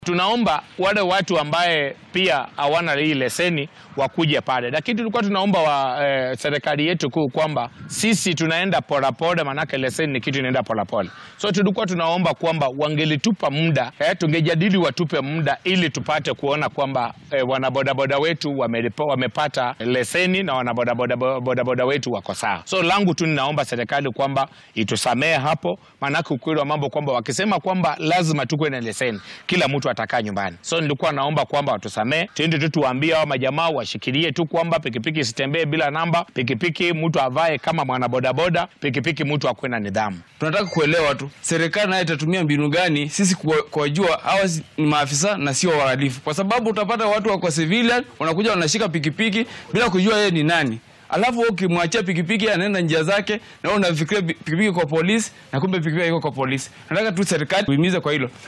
Tunaomba wale watu ambaye pia hawana hii leseni wakuje pale, lakini tulikuwa tunaomba wa eh, serikali yetu kuu kwamba sisi tunaenda polepole, manake leseni ni kitu inaenda polepole. So tulikuwa tunaomba kwamba wangelitupa muda eh, tungejadili watupe muda ili tupate kuona kwamba eh, wanabodaboda wetu wamelipo, wamepata leseni na wanabodaboda bodaboda wetu wako sawa. So langu tu ninaomba serikali kwamba itusamee hapo, manake ukweli wa mambo kwamba wakisema kwamba lazima tukuwe na leseni, kila mtu atakaa nyumbani. So nilikuwa naomba kwamba watusamee, tuende tu tuwaambie hao majamaa washikilie tu kwamba pikipiki isitembee bila namba, pikipiki mtu avae kama mwanabodaboda, pikipiki mtu akuwe na nidhamu. Tunataka kuelewa tu serikali nayo itatumia mbinu gani sisi kuwa- kuwajua hawa si- ni maafisa na sio wahalifu, kwa sababu utapata watu wako civilian wanakuja wanashika pikipiki bila kujua yeye ni nani, alafu wewe ukimwachia pikipiki anaenda njia zake, na wewe unafikiria pikipiki kwa polisi na kumbe pikipiki iko kwa polisi. Nataka tu serikali tuimize kwa hilo.